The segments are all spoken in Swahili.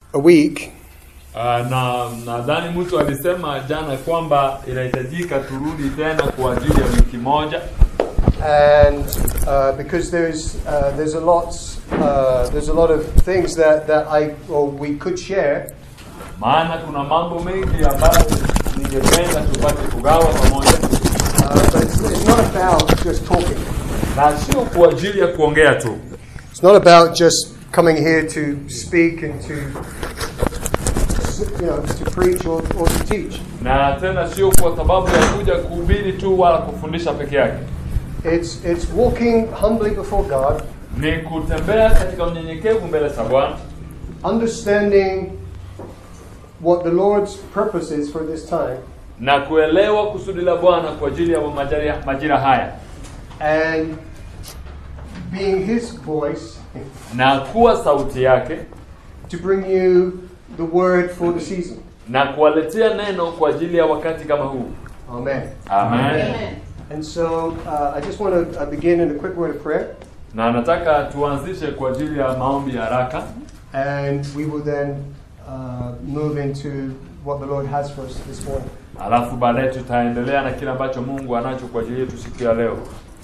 a week, Uh, na nadhani mtu alisema jana kwamba inahitajika turudi tena kwa ajili ya wiki moja and uh, because there's uh, there's a lot uh, there's a lot of things that, that I or we could share, maana kuna mambo mengi ambayo ningependa tupate kugawa pamoja uh, but it's, it's not about just talking. na sio kwa ajili ya kuongea tu It's not about just coming here to speak and to you know to preach or, or to teach. na tena sio kwa sababu ya kuja kuhubiri tu wala kufundisha peke yake It's it's walking humbly before God, ni kutembea katika unyenyekevu mbele za bwana understanding what the Lord's purpose is for this time, na kuelewa kusudi la bwana kwa ajili ya majira, majira haya and being His voice na kuwa sauti yake to bring you the word for the season. na kuwaletea neno kwa ajili ya wakati kama huu Amen. amen, And so uh, I just want to uh, begin in a quick word of prayer, na nataka tuanzishe kwa ajili ya maombi ya haraka and we will then uh, move into what the Lord has for us this morning. alafu baadaye tutaendelea na kile ambacho mungu anacho kwa ajili yetu siku ya leo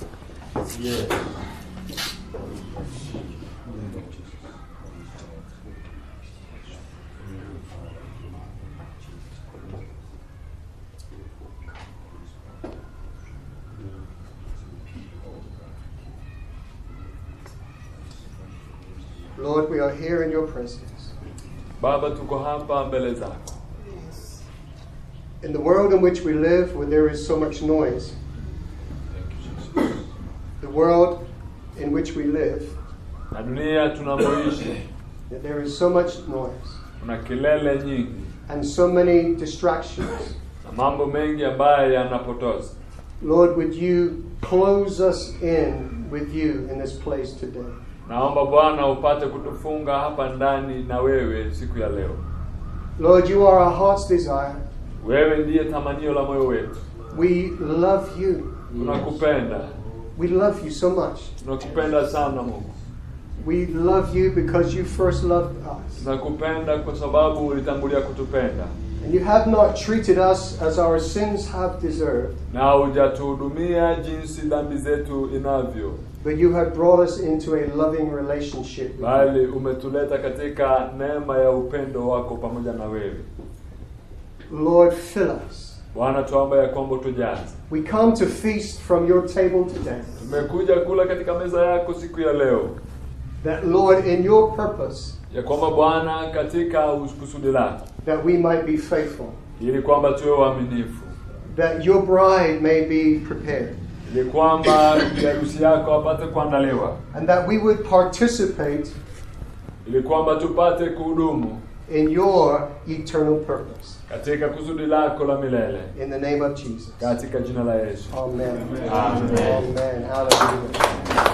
Lord, we are here in your presence. baba tuko hapa mbele zako In the world in which we live, where there is so much noise, the world in which we live, na dunia tunamoishi that there is so much noise kuna kelele nyingi and so many distractions. na mambo mengi ambayo yanapotoza Lord, would you close us in with you in this place today? naomba bwana upate kutufunga hapa ndani na wewe siku ya leo Lord, you are our heart's desire. wewe ndiye tamanio la moyo wetu We love you. tunakupenda We love you so much. tunakupenda sana mungu We love you because you first loved us. tunakupenda kwa sababu ulitangulia kutupenda And you have not treated us as our sins have deserved, na hujatuhudumia jinsi dhambi zetu inavyo but you have brought us into a loving relationship with you. bali umetuleta katika neema ya upendo wako pamoja na wewe Lord, fill us. bwana tuomba ya kwamba tujaze We come to feast from your table today. tumekuja kula katika meza yako siku ya leo That, Lord, in your purpose, ya kwamba bwana katika kusudi lako that we might be faithful, ili kwamba tuwe waaminifu that your bride may be prepared, ili kwamba bibi harusi yako apate kuandaliwa and that we would participate ili kwamba tupate kuhudumu in your eternal purpose. katika kusudi lako la milele In the name of Jesus. katika jina la yesu Amen. Amen. Amen. Hallelujah.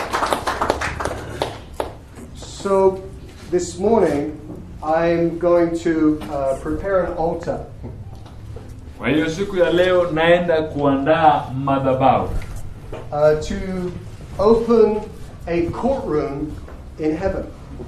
So, this morning, I'm going to uh, prepare an altar. kwa hiyo siku ya leo naenda kuandaa madhabahu uh, to open a courtroom in heaven.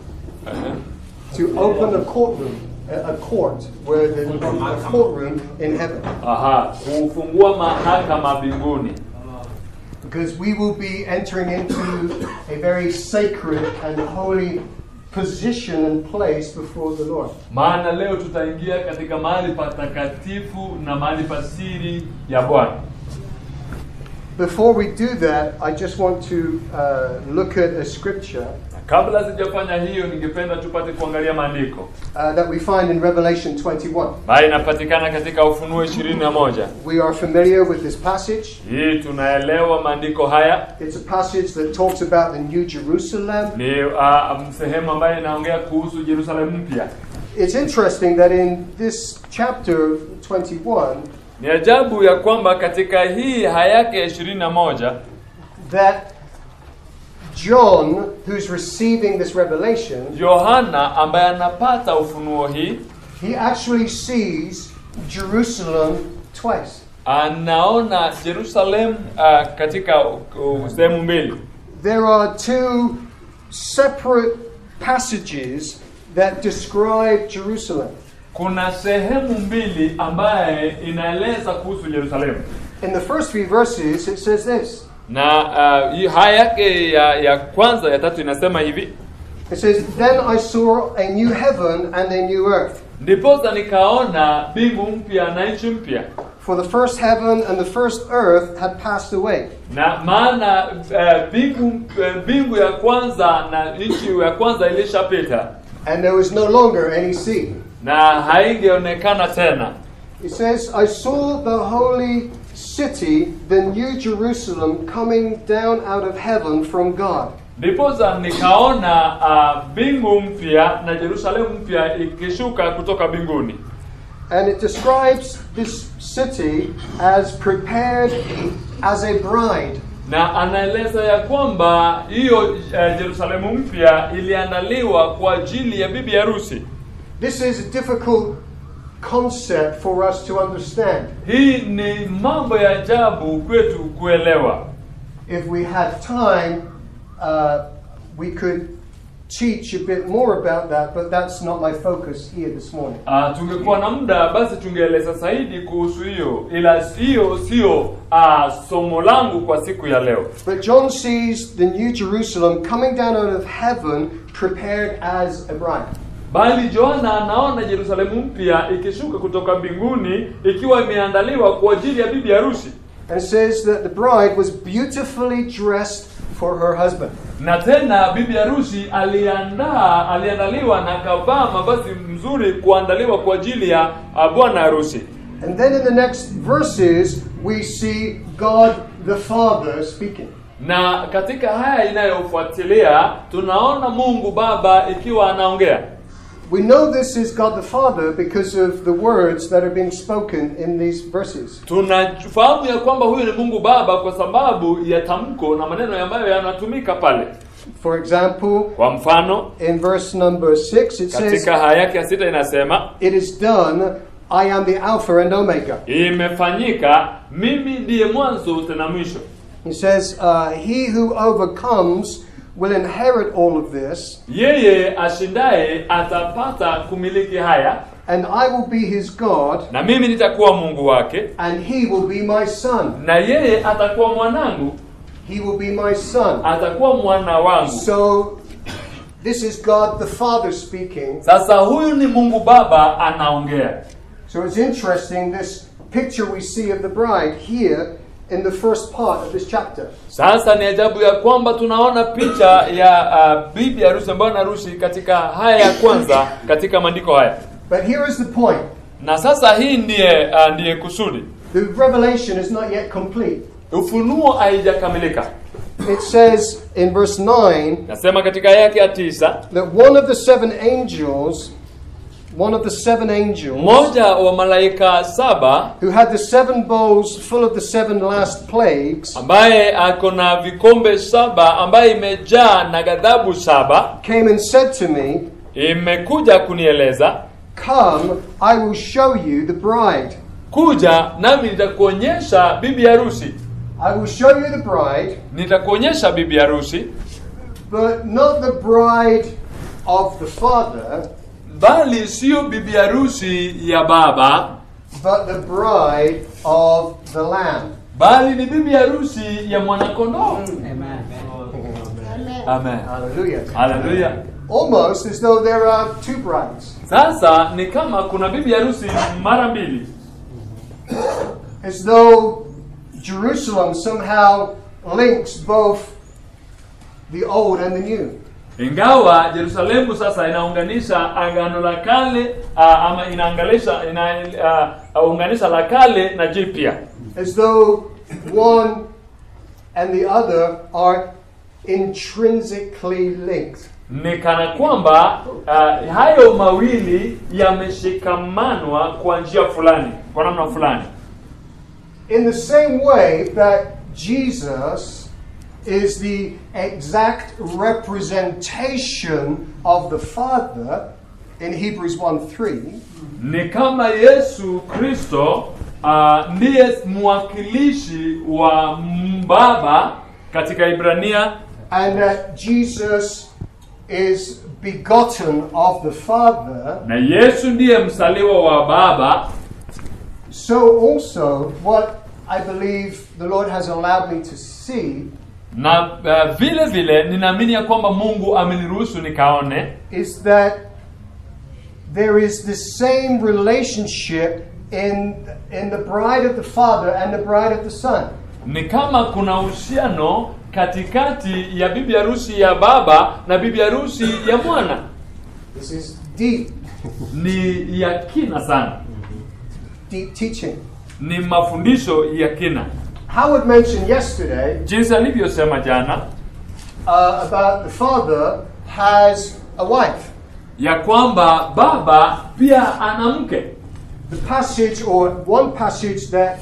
To open a courtroom, a, a court, where the a courtroom in heaven. Aha, kufungua mahakama mbinguni Because we will be entering into a very sacred and holy position and place before the Lord. maana leo tutaingia katika mahali patakatifu na mahali pasiri ya bwana Before we do that, I just want to uh, look at a scripture Na kabla sijafanya hiyo ningependa tupate kuangalia maandiko uh, that we find in Revelation 21. ambayo inapatikana katika ufunuo ishirini na moja We are familiar with this passage. hii tunaelewa maandiko haya It's a passage that talks about the New Jerusalem. ni uh, sehemu ambayo inaongea kuhusu jerusalemu mpya It's interesting that in this chapter 21, ni ajabu ya kwamba katika hii haya yake ya ishirini na moja that John, who's receiving this revelation, yohana ambaye anapata ufunuo hii he actually sees Jerusalem twice. anaona jerusalem uh, katika uh, sehemu mbili There are two separate passages that describe Jerusalem. kuna sehemu mbili ambaye inaeleza kuhusu Yerusalemu In the first few verses, it says this na uh, hii- haya yake ya, ya kwanza ya tatu inasema hivi It says, Then I saw a new heaven and a new earth. ndiposa nikaona mbingu mpya na nchi mpya For the first heaven and the first earth had passed away, na maana eh, mbingu eh, mbingu ya kwanza na nchi ya kwanza ilishapita and there was no longer any sea. na haingeonekana tena It says, I saw the holy city, the new Jerusalem, coming down out of heaven from God. ndiposa nikaona ah, mbingu mpya na Yerusalemu mpya ikishuka kutoka mbinguni And it describes this city as prepared as a bride. na anaeleza ya kwamba hiyo eh, Yerusalemu mpya iliandaliwa kwa ajili ya bibi harusi. This is a difficult concept for us to understand. Hii ni mambo ya ajabu kwetu kuelewa. If we had time, uh, we could teach a bit more about that, but that's not my focus here this morning. Uh, tungekuwa na muda basi tungeeleza zaidi kuhusu hiyo, ila hiyo sio uh, somo langu kwa siku ya leo. But John sees the new Jerusalem coming down out of heaven, prepared as a bride. Bali Yohana anaona Yerusalemu mpya ikishuka kutoka mbinguni ikiwa imeandaliwa kwa ajili ya bibi harusi. And it says that the bride was beautifully dressed for her husband. na tena bibi harusi aliandaa aliandaliwa na kavaa mavazi mzuri kuandaliwa kwa ajili ya uh, bwana harusi And then in the next verses, we see God the Father speaking. na katika haya inayofuatilia tunaona mungu baba ikiwa anaongea We know this is God the Father because of the words that are being spoken in these verses. tunafahamu ya kwamba huyu ni mungu baba kwa sababu ya tamko na maneno ambayo yanatumika pale For example, kwa mfano in verse number 6, it says, katika haya yake ya sita inasema It is done, I am the Alpha and Omega. imefanyika mimi ndiye mwanzo tena mwisho He says, uh, He who overcomes will inherit all of this, yeye ashindaye atapata kumiliki haya and I will be his God, na mimi nitakuwa mungu wake and he will be my son. na yeye atakuwa mwanangu He will be my son. atakuwa mwana wangu So, this is God the Father speaking. sasa huyu ni mungu baba anaongea So, it's interesting this picture we see of the bride here in the first part of this chapter. sasa ni ajabu ya kwamba tunaona picha ya uh, bibi harusi ambayo harusi katika haya ya kwanza katika maandiko haya But here is the point na sasa hii ndiye uh, ndiye kusudi the revelation is not yet complete. ufunuo haijakamilika It says in verse 9 nasema katika aya yake ya tisa that one of the seven angels, one of the seven angels, mmoja wa malaika saba who had the seven bowls full of the seven last plagues, ambaye ako na vikombe saba ambaye imejaa na ghadhabu saba came and said to me, imekuja kunieleza Come, I will show you the bride. kuja nami nitakuonyesha bibi harusi I will show you the bride, nitakuonyesha bibi harusi but not the bride of the Father, bali siyo bibi harusi ya baba but the bride of the Lamb. bali ni bibi harusi ya mwanakondoo amen Hallelujah. haleluya Almost as though there are two brides, sasa ni kama kuna bibi harusi mara mbili as though Jerusalem somehow links both the old and the new. ingawa Yerusalemu sasa inaunganisha agano la kale uh, ama inaanganisha inaunganisha la kale na jipya as though one and the other are intrinsically linked. ni kana kwamba uh, hayo mawili yameshikamanwa kwa njia fulani kwa namna fulani In the same way that Jesus is the exact representation of the Father in Hebrews 1 3, ni kama Yesu Kristo uh, ndiye mwakilishi wa Baba katika Ibrania and that Jesus is begotten of the Father, na Yesu ndiye msaliwa wa Baba, so also what I believe the Lord has allowed me to see na uh, vile vile ninaamini ya kwamba Mungu ameniruhusu nikaone is that there is the same relationship in, in the bride of the Father and the bride of the Son. ni kama kuna uhusiano katikati ya bibi harusi ya baba na bibi harusi ya mwana. This is deep, Ni ya kina sana, deep teaching. ni mafundisho ya kina, Howard mentioned yesterday jinsi alivyosema jana uh, about the Father has a wife. ya kwamba baba pia ana mke. The passage, or one passage that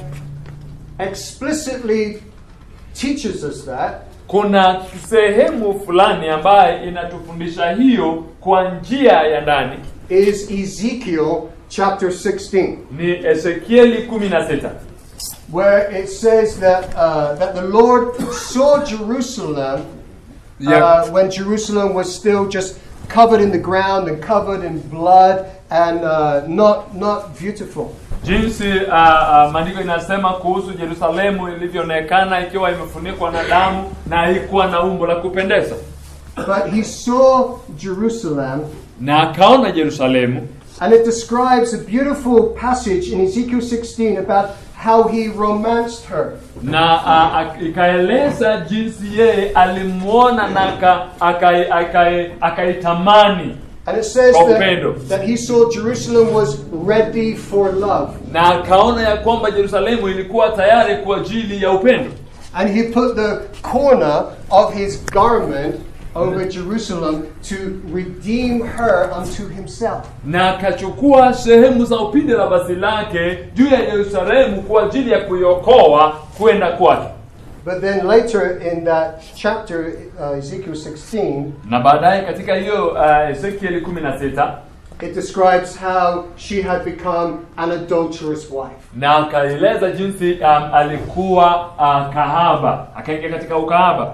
explicitly teaches us that, Kuna sehemu fulani ambayo inatufundisha hiyo kwa njia ya ndani, is Ezekiel chapter 16, ni Ezekieli 16 where it says that, uh, that the Lord saw Jerusalem ya, uh, when Jerusalem was still just covered in the ground and covered in blood and uh, not, not beautiful. jinsi uh, uh, maandiko inasema kuhusu Yerusalemu ilivyoonekana ikiwa imefunikwa na damu na haikuwa na umbo la kupendeza, But he saw Jerusalem, na akaona Yerusalemu and it describes a beautiful passage in Ezekiel 16 about how he romanced her. na uh, ak- ikaeleza jinsi yeye alimwona na aka- akai- akai- akaitamani And it says Kwa that, upendo. that he saw Jerusalem was ready for love. na akaona ya kwamba Yerusalemu ilikuwa tayari kwa ajili ya upendo, And he put the corner of his garment over Jerusalem to redeem her unto himself. na akachukua sehemu za upinde la basi lake juu ya Yerusalemu kwa ajili ya kuiokoa kwenda kwake. But then later in that chapter, uh, Ezekiel 16, Na baadaye katika hiyo uh, Ezekieli 16 it describes how she had become an adulterous wife. na akaeleza jinsi um, alikuwa uh, kahaba, akaingia katika ukahaba.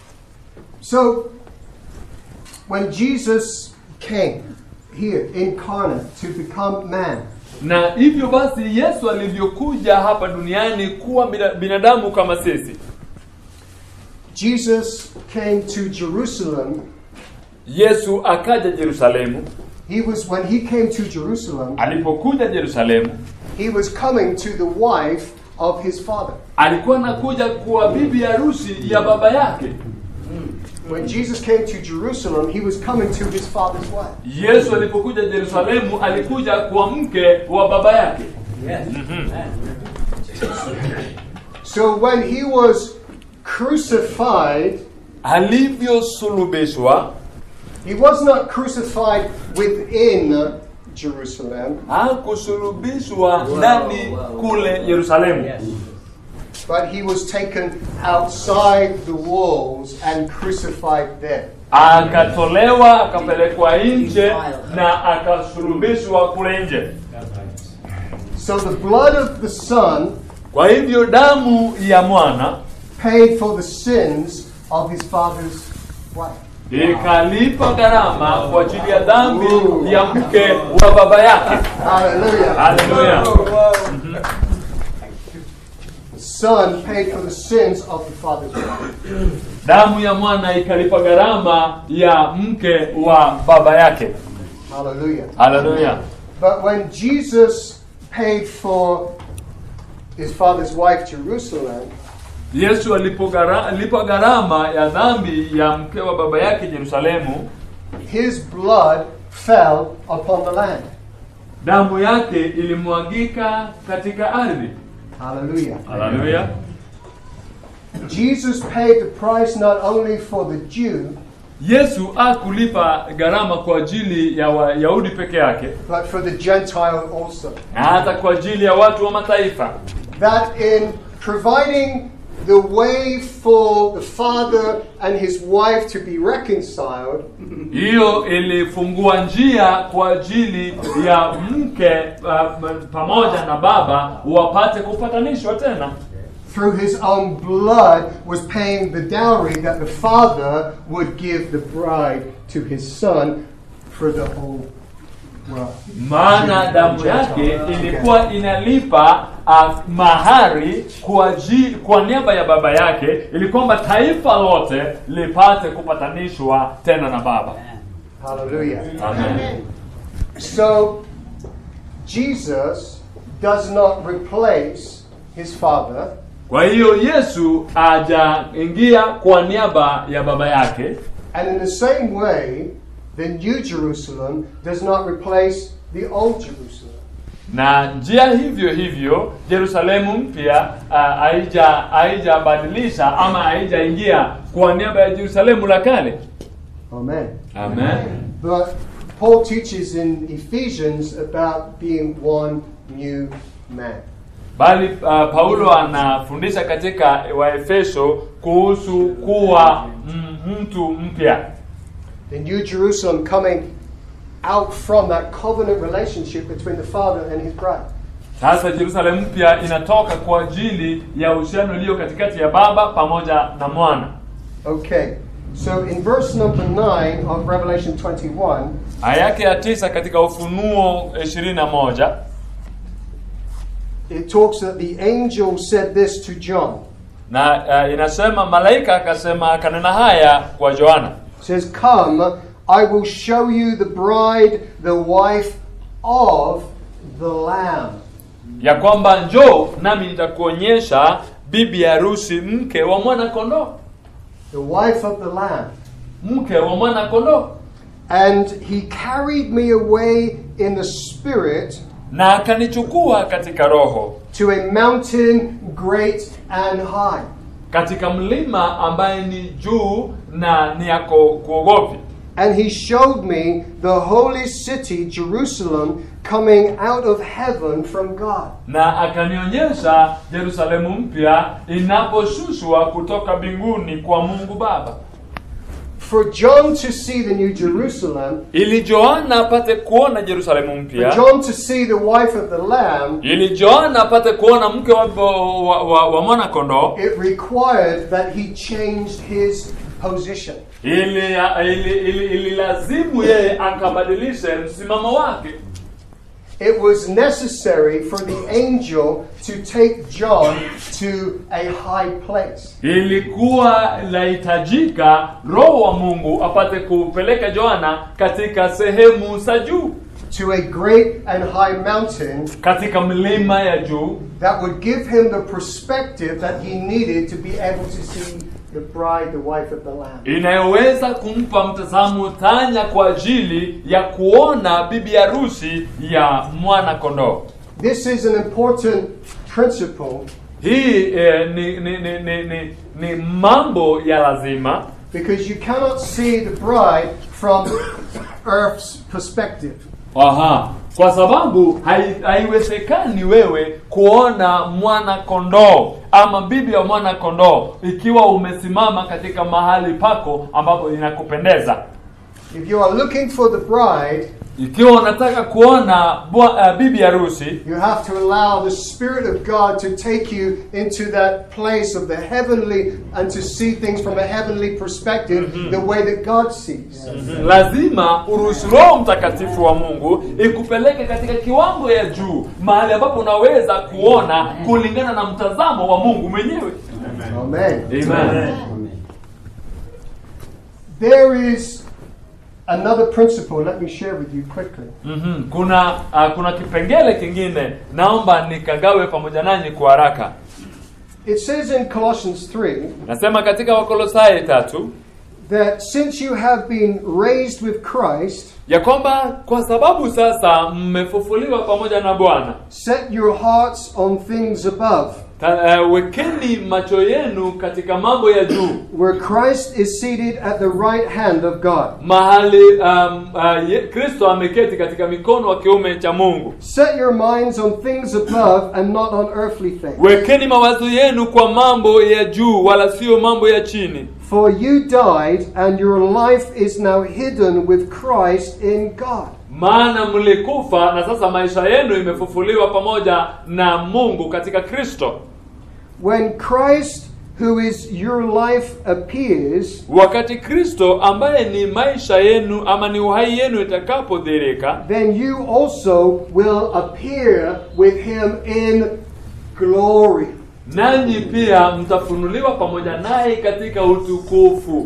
So, when Jesus came here incarnate to become man, Na hivyo basi Yesu alivyokuja hapa duniani kuwa bina- binadamu kama sisi, Jesus came to Jerusalem. Yesu akaja Yerusalemu. He was when he came to Jerusalem, Alipokuja Yerusalemu, he was coming to the wife of his father. alikuwa anakuja kuwa bibi harusi ya baba yake. When Jesus came to Jerusalem, he was coming to his father's wife. Yesu alipokuja Yerusalemu alikuja kuwa mke wa baba yake. So when he was crucified, Alivyosulubishwa he was not crucified within Jerusalem, hakusulubishwa ndani kule Yerusalemu, but he was taken outside the walls and crucified there. akatolewa akapelekwa nje na akasulubishwa kule nje. So the blood of the Son Kwa hivyo damu ya mwana paid for the sins of his father's wife. ikalipa gharama kwa ajili ya dhambi ya mke wa baba yake. Hallelujah. Haleluya! The Son paid for the sins of the father's wife. Damu ya mwana ikalipa gharama ya mke wa baba yake. Hallelujah. Haleluya! But when Jesus paid for his father's wife, Jerusalem, Yesu alipogara- alipa gharama ya dhambi ya mke wa baba yake Yerusalemu, his blood fell upon the land. damu yake ilimwagika katika ardhi. Hallelujah. Haleluya! Jesus paid the price not only for the Jew, Yesu akulipa gharama kwa ajili ya Wayahudi peke yake, but for the Gentile also. na hata kwa ajili ya watu wa mataifa, That in providing the way for the father and his wife to be reconciled, hiyo ilifungua njia kwa ajili ya mke uh, pamoja na baba wapate kupatanishwa tena through his own blood, was paying the dowry that the father would give the bride to his son for the whole world. maana damu yake ilikuwa inalipa uh, mahari kwa, ji, kwa niaba ya baba yake ili kwamba taifa lote lipate kupatanishwa tena na baba Hallelujah. Amen. So, Jesus does not replace his father, kwa hiyo yesu ajaingia kwa niaba ya baba yake and in the same way, the New Jerusalem does not replace the Old Jerusalem. na njia hivyo hivyo Yerusalemu mpya ah, haija haijabadilisha ama haijaingia kwa niaba ya Yerusalemu la kale. Amen. Amen. But Paul teaches in Ephesians about being one new man. Bali ah, Paulo anafundisha katika Waefeso kuhusu kuwa mm, mtu mpya, The New Jerusalem coming out from that covenant relationship between the Father and his bride. sasa Yerusalemu mpya inatoka kwa ajili ya uhusiano ulio katikati ya baba pamoja na mwana. Okay, so in verse number 9 of Revelation 21, Aya yake ya tisa katika Ufunuo 21 it talks that the angel said this to John. na uh, inasema malaika akasema akanena haya kwa Yohana It says, Come, I will show you the bride, the wife of the Lamb. ya kwamba njoo nami nitakuonyesha bibi harusi mke wa mwana kondoo The wife of the Lamb. mke wa mwana kondoo And he carried me away in the Spirit na akanichukua katika roho to a mountain great and high. katika mlima ambaye ni juu na ni yako kuogopi And he showed me the holy city, Jerusalem, coming out of heaven from God. na akanionyesha Yerusalemu mpya inaposhushwa kutoka mbinguni kwa Mungu Baba For John to see the New Jerusalem, ili Yohana apate kuona Yerusalemu for mpya John to see the wife of the Lamb, ili Yohana apate kuona mke wa, wa, wa, wa mwana kondoo it required that he changed his position. ili, ili, ili, ili lazimu yeye akabadilishe msimamo wake. It was necessary for the angel to take John to a high place. Ilikuwa lahitajika Roho wa Mungu apate kupeleka Yohana katika sehemu za juu, to a great and high mountain katika milima ya juu that would give him the perspective that he needed to be able to see the bride, the wife of the Lamb. inayoweza kumpa mtazamo tanya kwa ajili ya kuona bibi harusi ya mwana kondoo. This is an important principle Hii eh, ni, ni, ni, ni, ni, ni mambo ya lazima because you cannot see the bride from earth's perspective. Aha. Kwa sababu hai- haiwezekani wewe kuona mwana kondoo ama bibi ya mwana kondoo ikiwa umesimama katika mahali pako ambapo inakupendeza. If you are looking for the bride, Ikiwa unataka kuona bwa, uh, bibi harusi, you have to allow the Spirit of God to take you into that place of the heavenly and to see things from a heavenly perspective, the way that God sees. lazima uruhusu Roho Mtakatifu wa Mungu ikupeleke katika kiwango ya juu, mahali ambapo unaweza kuona kulingana na mtazamo wa Mungu mwenyewe. Amen. Amen. There is another principle, let me share with you quickly. Mhm. Kuna uh, kuna kipengele kingine naomba nikagawe pamoja nanyi kwa haraka. It says in Colossians 3 Nasema katika Wakolosai tatu that since you have been raised with Christ, ya kwamba kwa sababu sasa mmefufuliwa pamoja na Bwana, set your hearts on things above, ta- uh, wekeni macho yenu katika mambo ya juu, where Christ is seated at the right hand of God. mahali um, uh, ye- Kristo ameketi katika mikono wa kiume cha Mungu. Set your minds on things above and not on earthly things. Wekeni mawazo yenu kwa mambo ya juu, wala sio mambo ya chini. For you died, and your life is now hidden with Christ in God. maana mlikufa na sasa maisha yenu imefufuliwa pamoja na Mungu katika Kristo. when Christ, who is your life, appears, wakati kristo ambaye ni maisha yenu ama ni uhai yenu itakapodhirika then you also will appear with him in glory. nanyi pia mtafunuliwa pamoja naye katika utukufu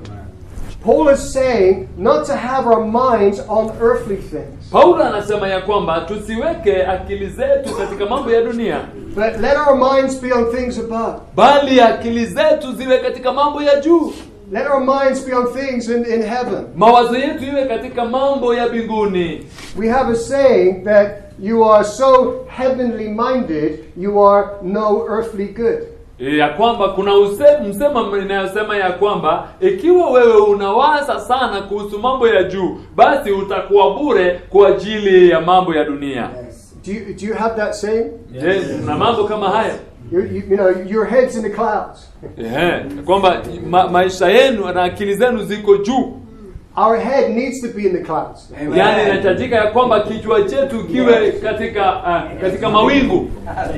Paul is saying not to have our minds on earthly things, paulo anasema ya kwamba tusiweke akili zetu katika mambo ya dunia but let our minds be on things above. bali akili zetu ziwe katika mambo ya juu Let our minds be on things in, in heaven. mawazo yetu iwe katika mambo ya mbinguni We have a saying that you are so heavenly minded, you are no earthly good. ya kwamba kuna use- msemo inayosema ya kwamba ikiwa wewe unawaza sana kuhusu mambo ya juu basi utakuwa bure kwa ajili ya mambo ya dunia Do you, do you have that saying? yes, na mambo kama haya You, you, you know, your head's in the clouds. Ehe, kwamba ma, maisha yenu na akili zenu ziko juu Our head needs to be in the clouds. yaani inahitajika ya kwamba kichwa chetu kiwe katika uh, katika mawingu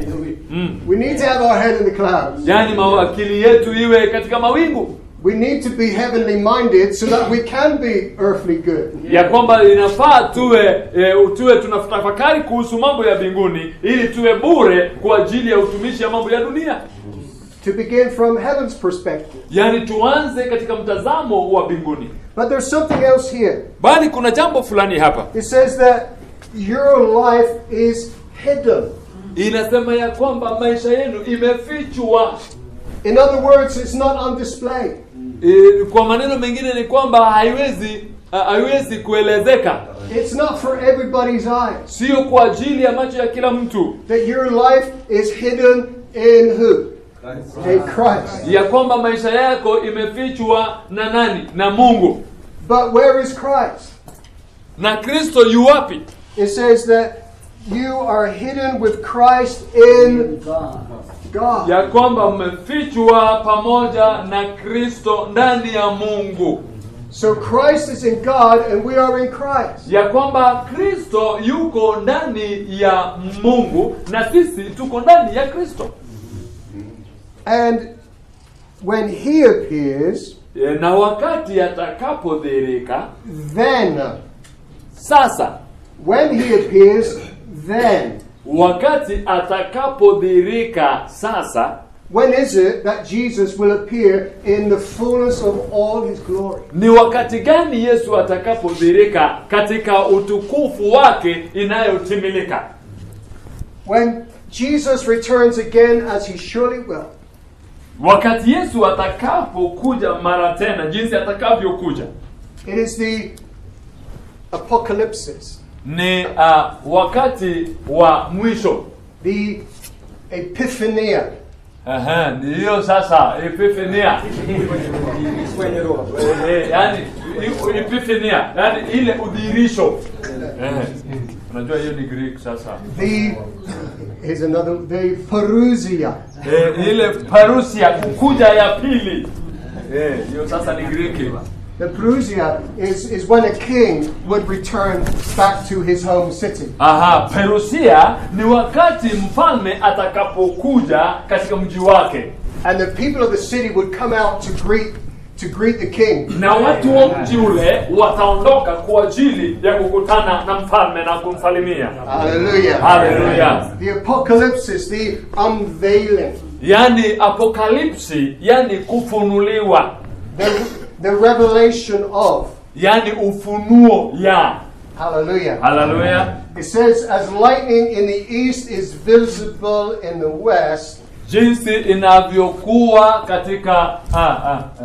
mm. We need to have our head in the clouds. yaani ma, akili yetu iwe katika mawingu We need to be heavenly minded so that we can be earthly good. ya kwamba inafaa tuwe e, tuwe tunatafakari kuhusu mambo ya mbinguni ili tuwe bure kwa ajili ya utumishi ya mambo ya dunia To begin from heaven's perspective. yaani tuanze katika mtazamo wa mbinguni But there's something else here. bali kuna jambo fulani hapa It says that your life is hidden. inasema ya kwamba maisha yenu imefichwa In other words, it's not on display. e, kwa maneno mengine ni kwamba haiwezi ha- haiwezi kuelezeka It's not for everybody's eyes. sio kwa ajili ya macho ya kila mtu That your life is hidden in who? In Christ. ya kwamba maisha yako imefichwa na nani na mungu But where is Christ? na kristo yu wapi It says that you are hidden with Christ in God. ya kwamba mmefichwa pamoja na kristo ndani ya mungu So Christ is in God and we are in Christ. ya kwamba kristo yuko ndani ya mungu na sisi tuko ndani ya kristo And when he appears, E, na wakati atakapodhirika then, sasa when he appears, then, wakati atakapodhirika sasa when is it that Jesus will appear in the fullness of all his glory? ni wakati gani yesu atakapodhirika katika utukufu wake inayotimilika When Jesus returns again, as he surely will, wakati yesu atakapokuja mara tena jinsi atakavyokuja it is the apocalypsis, ni uh, wakati wa mwisho the epiphania, Aha, ni hiyo sasa epifania Eh, yani i- epifania yani ile udhirisho Eh, unajua hiyo ni greek sasa the here's another the parousia, Eh, ile parusia kukuja ya pili Eh, hiyo sasa ni greki The Perusia is, is when a king would return back to his home city. aha perusia ni wakati mfalme atakapokuja katika mji wake And the people of the city would come out to greet to greet the king. na watu wa mji ule wataondoka kwa ajili ya kukutana na mfalme na kumsalimia Hallelujah. haleluya The apocalypse is the unveiling, yani apokalipsi yani kufunuliwa the, the revelation of. yani ufunuo ya Hallelujah. haleluya It says, as lightning in the east is visible in the west, jinsi inavyokuwa katika ah, ah, ah.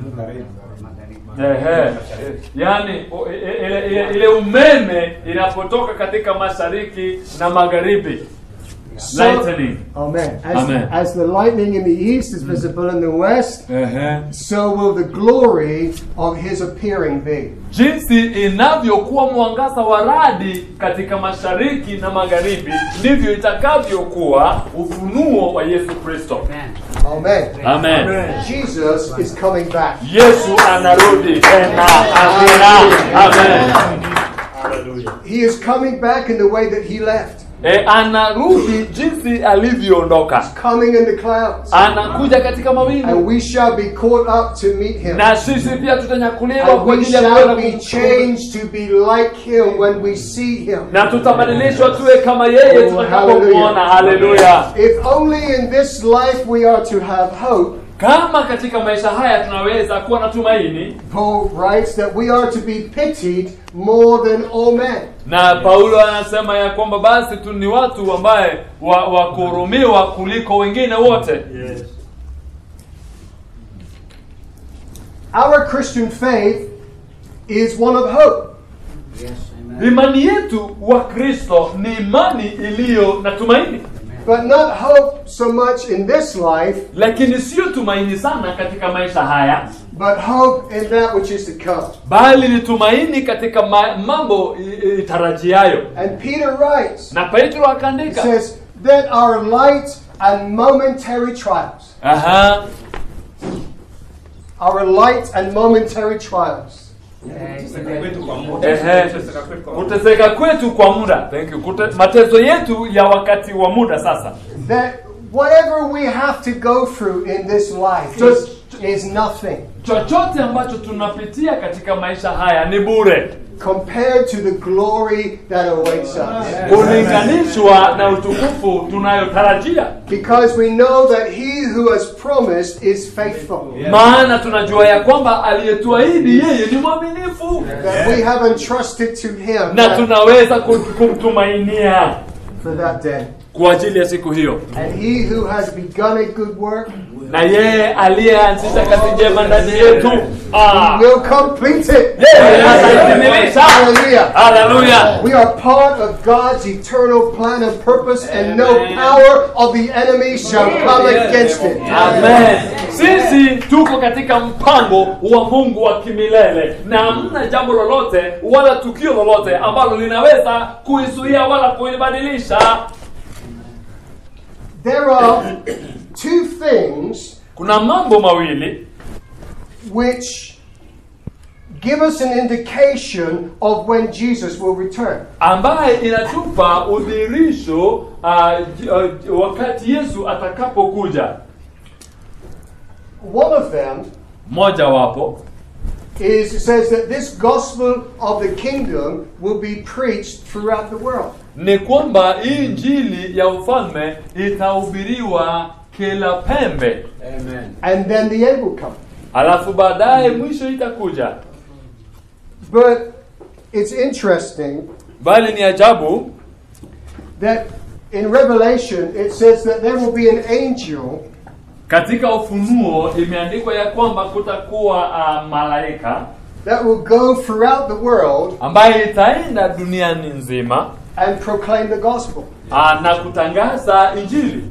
Ehe, yani o- i- i- ile, ile, ile umeme inapotoka katika mashariki na magharibi so, lightning Amen. As, Amen. as the lightning in the east is visible in the west, Ehe. so will the glory of his appearing be. jinsi inavyokuwa mwangaza wa radi katika mashariki na magharibi ndivyo itakavyokuwa ufunuo wa yesu kristo Amen. amen Jesus is coming back. yesu anarudi tena amina amen He is coming back in the way that he left. e, anarudi jinsi alivyoondoka coming in the clouds. anakuja katika And mawingu we shall be caught up to meet him. na sisi pia tutanyakuliwa And kwa we ajili ya shall kwenda be kum- changed to be like him when we see him. na tutabadilishwa tuwe kama yeye Oh, tutakapomwona haleluya If only in this life we are to have hope, kama katika maisha haya tunaweza kuwa na tumaini Paul writes that we are to be pitied more than all men. na paulo anasema ya kwamba basi tu ni watu ambaye wa, wa kuhurumiwa kuliko wengine wote Yes. Our Christian faith is one of hope. Yes, amen. imani yetu wa kristo ni imani iliyo na tumaini But not hope so much in this life, lakini sio tumaini sana katika maisha haya but hope in that which is to come. bali ni tumaini katika ma, mambo i- i- itarajiayo And Peter writes, na petro he akaandika says, that our light and momentary trials, Aha. our light and momentary trials, Kwetu kwa muda. Ehe. kuteseka kwetu kwa muda Thank you. Kute, mateso yetu ya wakati wa muda sasa that whatever we have to go through in this life Just- is nothing chochote ambacho tunapitia katika maisha haya ni bure compared to the glory that awaits us. kulinganishwa na utukufu tunayotarajia Because we know that he who has promised is faithful. maana tunajua ya kwamba aliyetuahidi yeye ni mwaminifu That we have entrusted to him na that- tunaweza kum- kumtumainia for that day. kwa ajili ya siku hiyo And he who has begun a good work na yeye aliyeanzisha kazi njema ndani yetu ah, will complete it. yeye ataikamilisha Hallelujah. haleluya We are part of God's eternal plan and purpose, and no power of the enemy shall come against it. Amen. Sisi tuko katika mpango wa Mungu wa kimilele na hamna jambo lolote wala tukio lolote ambalo linaweza kuizuia wala kuibadilisha. There are two things Kuna mambo mawili which give us an indication of when Jesus will return. ambaye inatupa udhihirisho uh, j- uh, wakati Yesu atakapokuja. One of them Moja wapo is it says that this gospel of the kingdom will be preached throughout the world. ni kwamba hii injili ya ufalme itahubiriwa kila pembe, Amen. And then the end will come. alafu baadaye mwisho itakuja. But it's interesting Bali ni ajabu that in Revelation it says that there will be an angel katika Ufunuo imeandikwa ya kwamba kutakuwa uh, malaika that will go throughout the world ambaye itaenda duniani nzima and proclaim the gospel. uh, na kutangaza injili.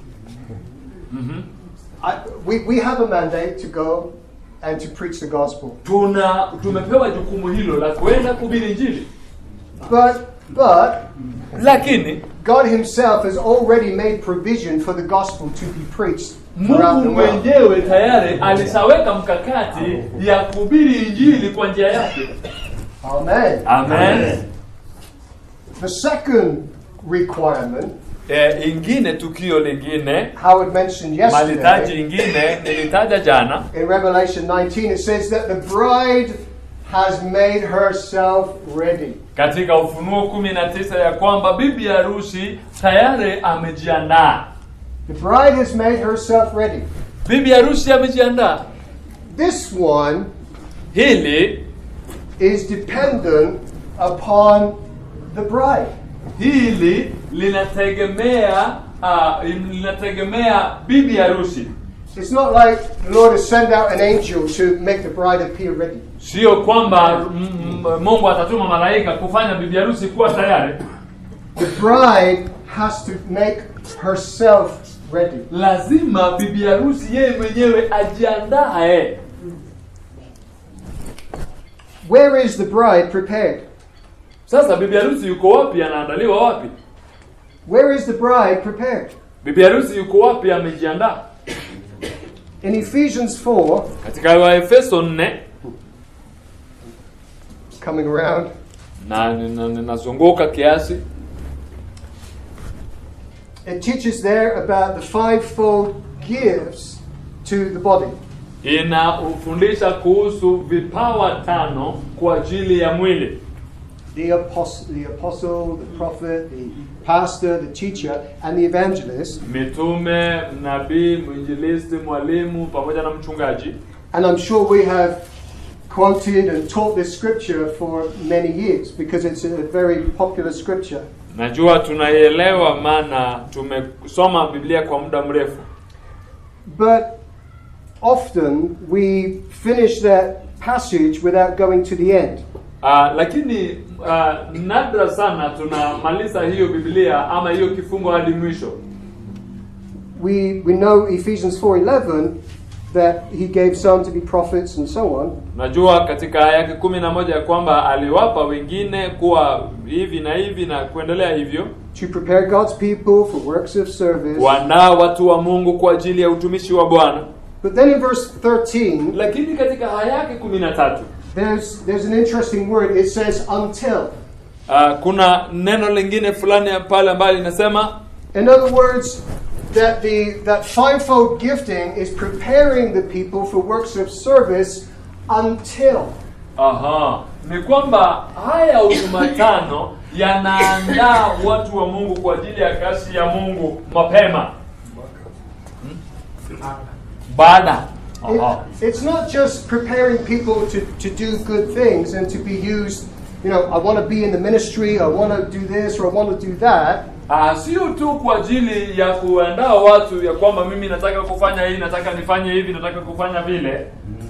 I, we, we have a mandate to go and to preach the gospel. Tuna tumepewa jukumu hilo la kuenda kuhubiri injili, But but lakini God Himself has already made provision for the gospel to be preached throughout the Mungu world. mwenyewe tayari alishaweka mkakati ya kuhubiri injili kwa njia yake. Amen. Amen. The second requirement, E, ingine tukio lingine Howard mentioned malitaji yesterday, ingine nilitaja jana in Revelation 19, it says that the bride has made herself ready. katika Ufunuo kumi na tisa ya kwamba bibi harusi tayari amejiandaa. The bride has made herself ready. Bibi harusi amejiandaa. This one Hili is dependent upon the bride. hili linategemea uh, linategemea bibi harusi, It's not like the Lord has sent out an angel to make the bride appear ready. sio kwamba mm, mm, Mungu atatuma malaika kufanya bibi harusi kuwa tayari. The bride has to make herself ready. Lazima bibi harusi yeye mwenyewe ajiandae. Where is the bride prepared? Sasa bibi harusi yuko wapi? Anaandaliwa wapi? Where is the bride prepared? Bibi harusi yuko wapi? Amejiandaa. In Ephesians 4, Katika Waefeso 4 coming around, na nina- ninazunguka kiasi it teaches there about the fivefold gifts to the body. inafundisha kuhusu vipawa tano kwa ajili ya mwili The apostle, the apostle, the prophet, the pastor, the teacher, and the evangelist. mitume nabii mwinjilisti mwalimu pamoja na mchungaji And I'm sure we have quoted and taught this scripture for many years because it's a very popular scripture. najua tunaielewa maana tumesoma biblia kwa muda mrefu But often we finish that passage without going to the end. Uh, lakini uh, nadra sana tunamaliza hiyo biblia ama hiyo kifungo hadi mwisho We, we know Ephesians 4:11 that he gave some to be prophets and so on. najua katika aya yake kumi na moja ya kwamba aliwapa wengine kuwa hivi na hivi na kuendelea hivyo to prepare God's people for works of service. kuandaa watu wa mungu kwa ajili ya utumishi wa bwana But then in verse 13, lakini katika aya yake kumi na tatu there's, there's an interesting word. It says until. uh, kuna neno lingine fulani pale ambayo linasema In other words, that the that fivefold gifting is preparing the people for works of service until. aha ni kwamba haya huduma tano yanaandaa watu wa mungu kwa ajili ya kazi ya mungu mapema Hmm? baada aha It, it's not just preparing people to, to do good things and to be used, you know, I want to be in the ministry, I want to do this or I want to do that. Ah, sio tu kwa ajili ya kuandaa watu ya kwamba mimi nataka kufanya hii nataka nifanye hivi nataka kufanya vile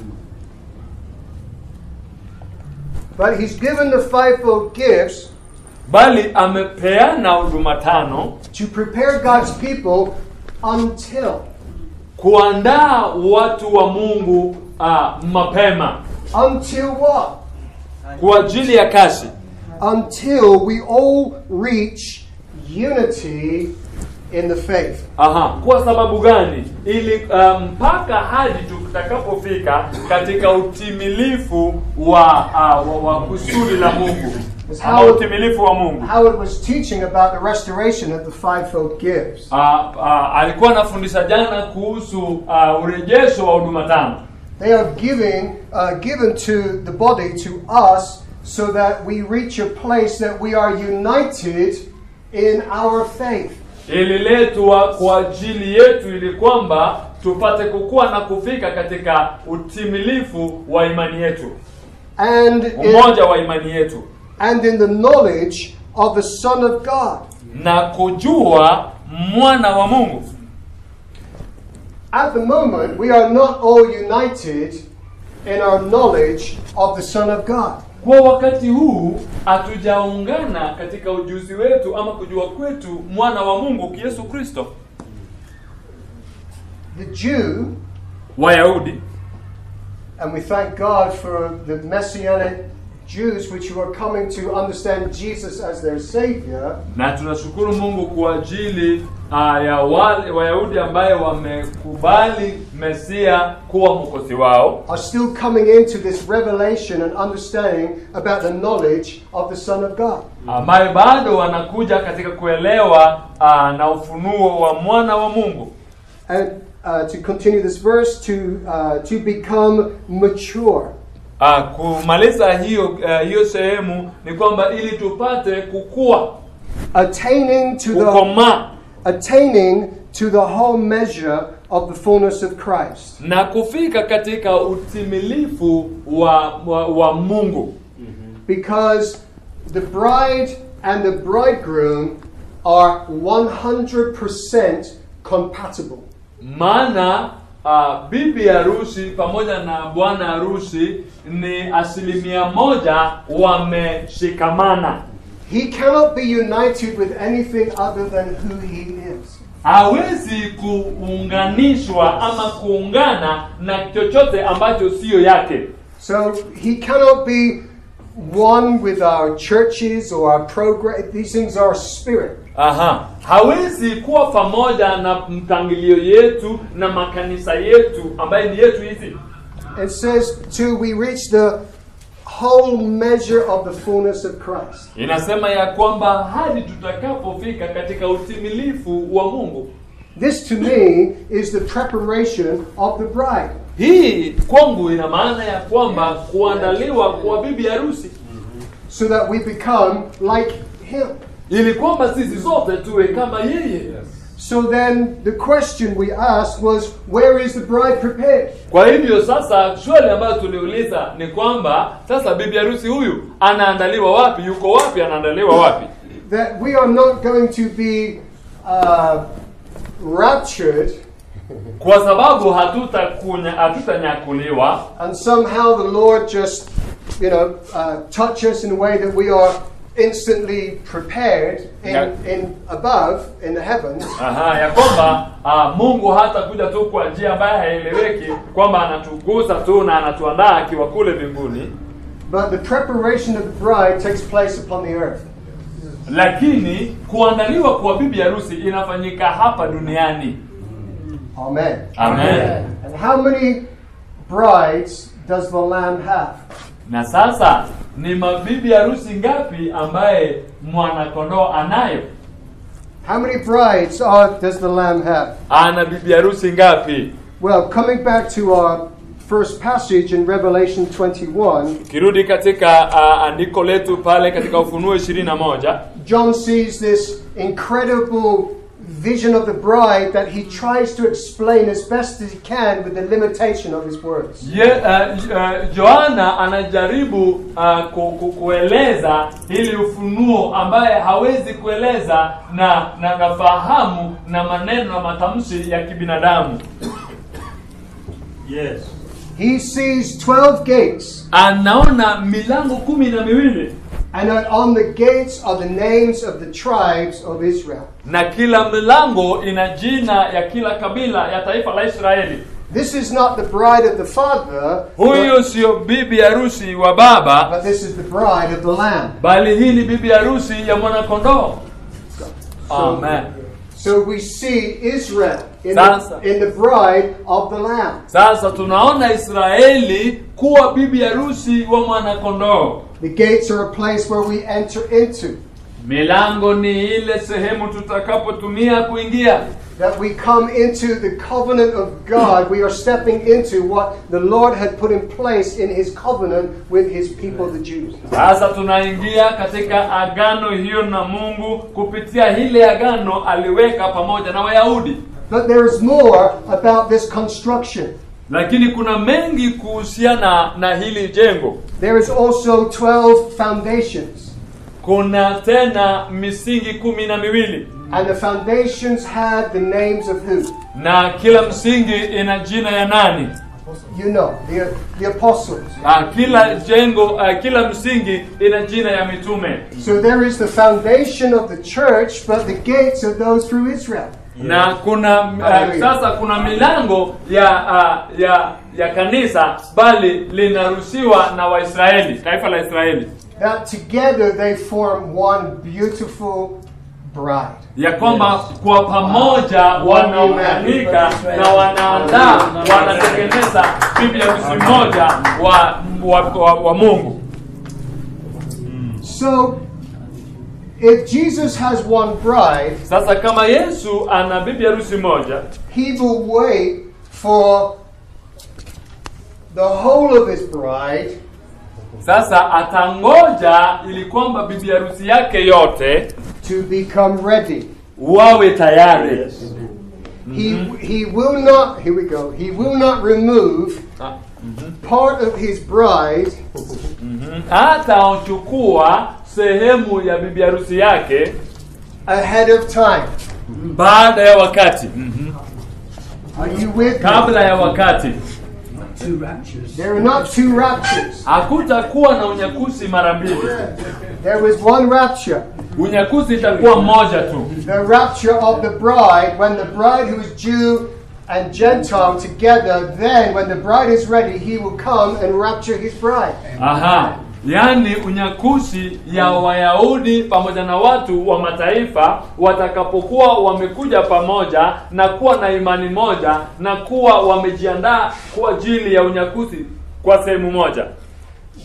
But he's given the fivefold gifts bali amepeana huduma tano to prepare God's people until. kuandaa watu wa mungu ah, mapema Until what? kwa ajili ya kazi Until we all reach unity in the faith. Aha, kwa sababu gani? Ili ah, mpaka hadi tutakapofika katika utimilifu wa, uh, wa, wa kusudi la Mungu ama utimilifu wa Mungu. Howard was teaching about the restoration of the fivefold gifts. Ah, ah, alikuwa anafundisha jana kuhusu ah, urejesho wa huduma tano. They are giving, uh, given to the body, to us, so that we reach a place that we are united in our faith. Ililetwa kwa ajili yetu ili kwamba tupate kukua na kufika katika utimilifu wa imani yetu, And in, umoja wa imani yetu and in the knowledge of the Son of God. na kujua mwana wa Mungu. At the moment, we are not all united in our knowledge of the Son of God. Kwa wakati huu hatujaungana katika ujuzi wetu ama kujua kwetu mwana wa Mungu Yesu Kristo. The Jew, Wayahudi and we thank God for the Messianic Jews which were coming to understand Jesus as their Savior, na tunashukuru Mungu kwa ajili uh, ya wale Wayahudi ambaye wamekubali Mesia kuwa mwokozi wao, are still coming into this revelation and understanding about the knowledge of the Son of God. ambaye bado wanakuja katika kuelewa uh, na ufunuo wa mwana wa Mungu. And uh, to continue this verse, to, uh, to become mature. Uh, kumaliza hiyo uh, hiyo sehemu ni kwamba ili tupate kukua, Attaining to the kukomaa attaining to the whole measure of the fullness of Christ. na kufika katika utimilifu wa, wa, wa Mungu, Because the bride and the bridegroom are 100% compatible. maana uh, bibi harusi pamoja na bwana harusi ni asilimia moja wameshikamana. He cannot be united with anything other than who he is. Hawezi kuunganishwa ama kuungana na chochote ambacho siyo yake. So he cannot be one with our churches or our program. These things are spirit. Aha, hawezi kuwa pamoja na mpangilio yetu na makanisa yetu ambaye ni yetu hizi. It says, till we reach the whole measure of the fullness of Christ. inasema ya kwamba hadi tutakapofika katika utimilifu wa mungu This to me is the preparation of the bride. hii kwangu ina maana ya kwamba kuandaliwa kwa bibi harusi so that we become like him. ili kwamba sisi zote tuwe kama yeye So then the question we asked was, where is the bride prepared? kwa hivyo sasa swali ambayo tuliuliza ni kwamba sasa bibi harusi huyu anaandaliwa wapi yuko wapi anaandaliwa wapi That we are not going to be uh, raptured kwa sababu hatutakunya hatutanyakuliwa and somehow the Lord just, you know, uh, touch us in a way that we are instantly prepared in, Yeah. in above in the heavens. Aha, ya kwamba ah, Mungu hatakuja tu kwa njia ambayo haieleweki kwamba anatugusa tu na anatuandaa akiwa kule mbinguni But the preparation of the bride takes place upon the earth. lakini kuandaliwa kwa bibi harusi inafanyika hapa duniani Amen. Amen. And how many brides does the Lamb have? na sasa ni mabibi harusi ngapi ambaye mwanakondoo anayo How many brides are, does the Lamb have? ana bibi harusi ngapi Well, coming back to our first passage in Revelation 21, ukirudi katika uh, andiko letu pale katika ufunuo ishirini na moja John sees this incredible vision of the bride that he tries to explain as best as he can with the limitation of his words. Ye, uh, uh, Yohana anajaribu uh, ku, ku, kueleza ili ufunuo ambaye hawezi kueleza na na nafahamu na maneno na matamshi ya kibinadamu. Yes. He sees 12 gates, Anaona milango kumi na miwili and that on the gates are the names of the tribes of Israel. na kila milango ina jina ya kila kabila ya taifa la Israeli. This is not the bride of the Father, Huyu but, sio bibi harusi wa baba, but this is the bride of the Lamb. bali hii ni bibi harusi ya mwanakondoo. Amen. So we see Israel in Sasa. the, in the bride of the Lamb. Sasa tunaona Israeli kuwa bibi harusi wa mwanakondoo. The gates are a place where we enter into, Milango ni ile sehemu tutakapotumia kuingia, that we come into the covenant of God. We are stepping into what the Lord had put in place in his covenant with his people, the Jews. sasa tunaingia katika agano hiyo na Mungu kupitia hile agano aliweka pamoja na Wayahudi. But there is more about this construction. Lakini kuna mengi kuhusiana na hili jengo. There is also 12 foundations, Kuna tena misingi kumi na miwili and the foundations had the names of who? na kila msingi ina jina ya nani? You know, the, the apostles. Ah, kila jengo ah, kila msingi ina jina ya mitume. So there is the foundation of the church, but the gates are those through Israel. na kuna uh, Hallelujah. sasa kuna milango ya uh, ya ya kanisa bali linaruhusiwa na Waisraeli, taifa la Israeli, That together they form one beautiful bride. ya kwamba kwa pamoja wanaunganika na wanaandaa wanatengeneza bibi harusi moja wa, wa, wa, wa Mungu. So, if Jesus has one bride, Sasa kama Yesu ana bibi harusi moja, he will wait for the whole of his bride sasa atangoja ili kwamba bibi harusi yake yote to become ready. wawe tayari. He, he will not, here we go, he will not remove Ah, part of his bride hataochukua sehemu ya bibi harusi yake ahead of time. baada ya wakati Are you with me? kabla ya wakati Two raptures. There are not two raptures. hakutakuwa na unyakusi mara mbili There was one rapture. unyakusi itakuwa mmoja tu The rapture of the bride, when the bride who is Jew and Gentile together, then when the bride is ready, he will come and rapture his bride. aha yaani unyakusi ya wayahudi pamoja na watu wa mataifa watakapokuwa wamekuja pamoja na kuwa na imani moja na kuwa wamejiandaa kwa ajili ya unyakusi kwa sehemu moja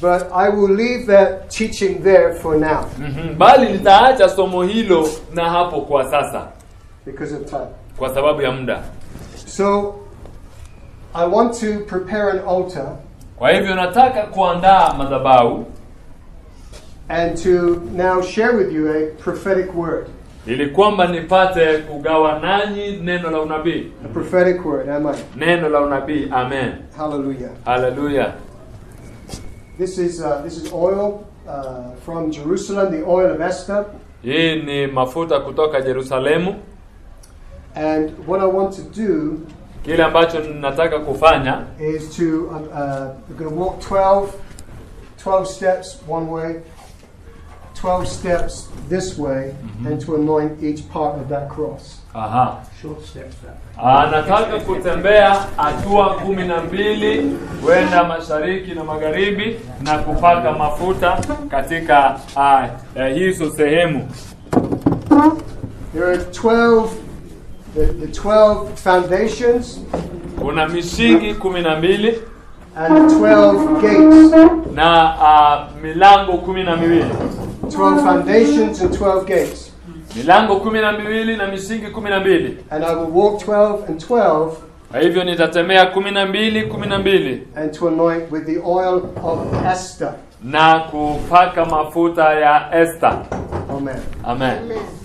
but I will leave that teaching there for now Mhm. bali nitaacha somo hilo na hapo kwa sasa because of time. kwa sababu ya muda So I want to prepare an altar kwa hivyo nataka kuandaa madhabahu and to now share with you a prophetic word. ili kwamba nipate kugawa nanyi neno la unabii A prophetic word, am I? neno la unabii amen Hallelujah. haleluya This is uh, this is oil uh, from Jerusalem, the oil of Esther. hii ni mafuta kutoka yerusalemu And what I want to do kile ambacho nataka kufanya is to um, uh, we're going to walk 12, 12 steps one way, 12 steps this way, and to anoint each part of that cross. aha Short steps that way. Ah, nataka kutembea hatua kumi na mbili kwenda mashariki na magharibi na kupaka mafuta katika ah, eh, hizo sehemu There are 12, the, the 12 foundations kuna misingi kumi na mbili and 12 gates. na ah, milango kumi na miwili 12 foundations and 12 gates. milango kumi na miwili na misingi kumi na mbili And I will walk 12 and 12 kwa hivyo nitatembea kumi na mbili kumi na mbili and to anoint with the oil of Esther. na kupaka mafuta ya Esther. Amen. Amen.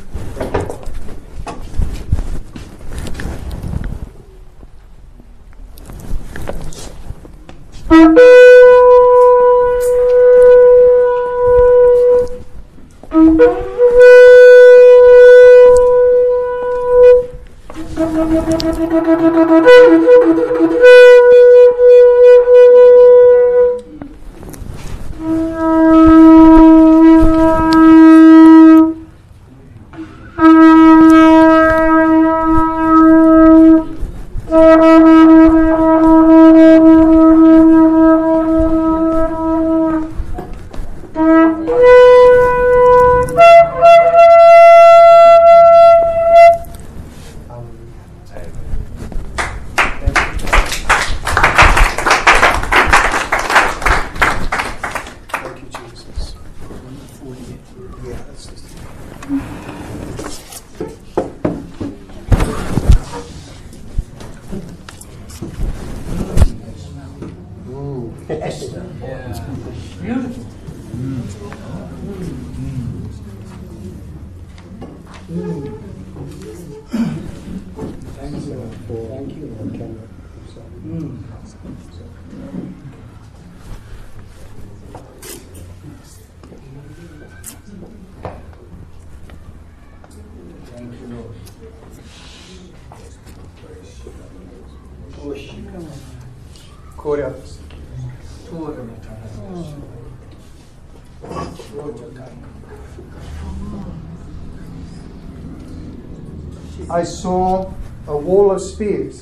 Thank you, Jesus. Yeah, that's just- Ooh. Esther. Beautiful. Thank you for thank you for camera. Mm. Thank you, Lord. Push. Koreans. Tora matana. Roja taka. I saw a wall of spears.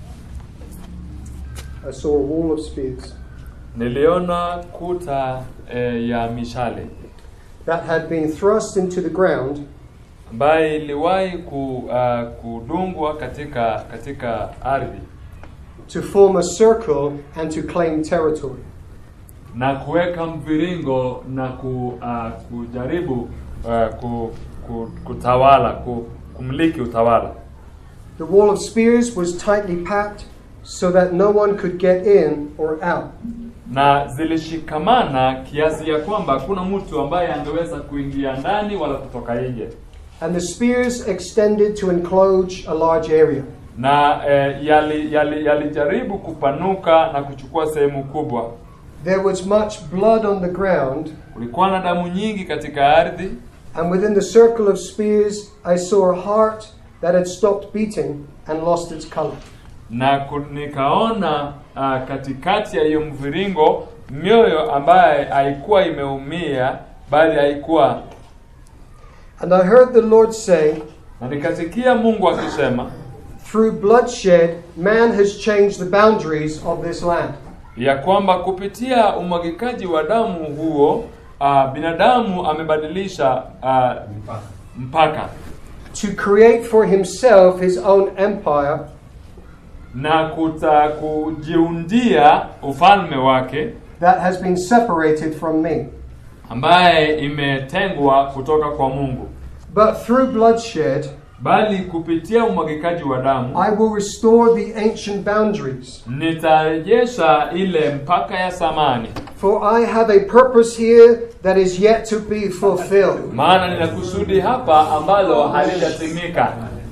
I saw a wall of spears Niliona kuta eh, ya mishale that had been thrust into the ground ambaye iliwahi ku, uh, kudungwa katika katika ardhi to form a circle and to claim territory. na kuweka mviringo na ku, uh, kujaribu uh, ku, ku, kutawala ku, kumiliki utawala. The wall of spears was tightly packed so that no one could get in or out. na zilishikamana kiasi ya kwamba hakuna mtu ambaye angeweza kuingia ndani wala kutoka nje, And the spears extended to enclose a large area. na eh, yali- yali- yalijaribu kupanuka na kuchukua sehemu kubwa. There was much blood on the ground, Kulikuwa na damu nyingi katika ardhi, and within the circle of spears, I saw a heart that had stopped beating and lost its color. na ku- nikaona uh, katikati ya hiyo mviringo mioyo ambaye haikuwa imeumia bali haikuwa, And I heard the Lord say, na nikasikia Mungu akisema Through bloodshed, man has changed the boundaries of this land. ya kwamba kupitia umwagikaji wa damu huo uh, binadamu amebadilisha uh, mpaka to create for himself his own empire na kuta kujiundia ufalme wake that has been separated from me. ambaye imetengwa kutoka kwa Mungu, But through bloodshed, bali kupitia umwagikaji wa damu I will restore the ancient boundaries. nitarejesha ile mpaka ya samani, For I have a purpose here that is yet to be fulfilled. maana nina kusudi hapa ambalo halijatimika.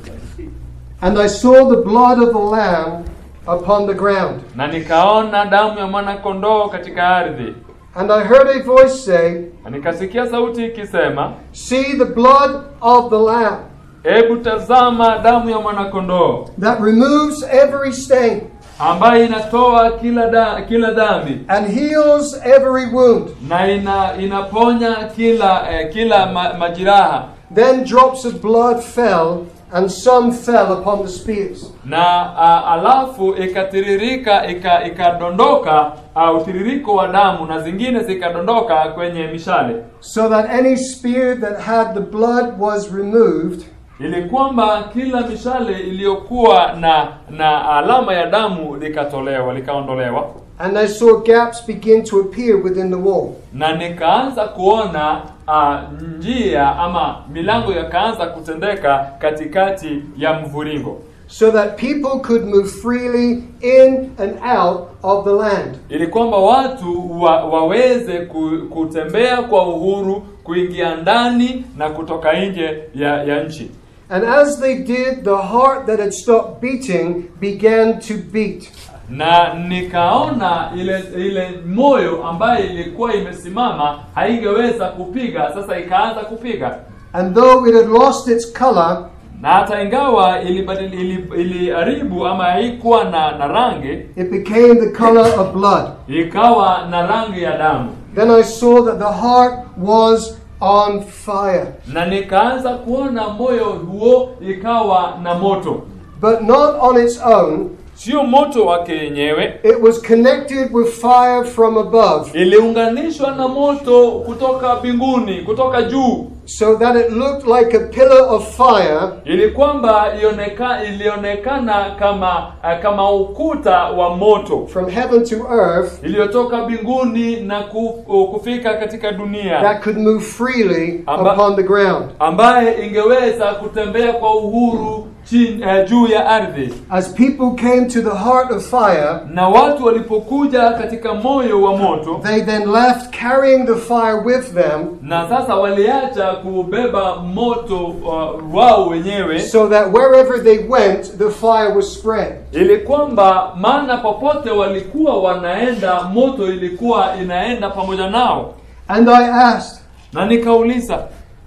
And I saw the blood of the Lamb upon the ground. Na nikaona damu ya mwana kondoo katika ardhi, And I heard a voice say, na nikasikia sauti ikisema, See the blood of the Lamb hebu tazama damu ya mwana kondoo that removes every stain ambaye inatoa kila da, kila dhambi and heals every wound. na ina, inaponya kila eh, kila ma, majiraha Then drops of blood fell, and some fell upon the spears. na uh, alafu ikatiririka ika- ikadondoka uh, utiririko wa damu na zingine zikadondoka kwenye mishale So that any spear that had the blood was removed, ili kwamba kila mishale iliyokuwa na na alama ya damu likatolewa likaondolewa and I saw gaps begin to appear within the wall. na nikaanza kuona uh, njia ama milango yakaanza kutendeka katikati ya mviringo so that people could move freely in and out of the land. ili kwamba watu wa, waweze ku, kutembea kwa uhuru kuingia ndani na kutoka nje ya, ya nchi And as they did, the heart that had stopped beating began to beat. na nikaona ile ile moyo ambayo ilikuwa imesimama haingeweza kupiga sasa ikaanza kupiga And though it had lost its color, na hata ingawa ilibadili ili- iliharibu ama haikuwa na, na rangi it became the color of blood. ikawa na rangi ya damu Then I saw that the heart was on fire, na nikaanza kuona moyo huo ikawa na moto but not on its own. sio moto wake yenyewe It was connected with fire from above, iliunganishwa na moto kutoka mbinguni kutoka juu so that it looked like a pillar of fire ili kwamba ioneka, ilionekana kama eh, kama ukuta wa moto from heaven to earth iliyotoka mbinguni na ku, kufika katika dunia that could move freely Amba- upon the ground. ambaye ingeweza kutembea kwa uhuru chini, eh, juu ya ardhi As people came to the heart of fire, na watu walipokuja katika moyo wa moto they then left carrying the fire with them, na sasa waliacha kubeba moto uh, wao wenyewe so that wherever they went, the fire was spread. ili kwamba maana popote walikuwa wanaenda moto ilikuwa inaenda pamoja nao And I asked, na nikauliza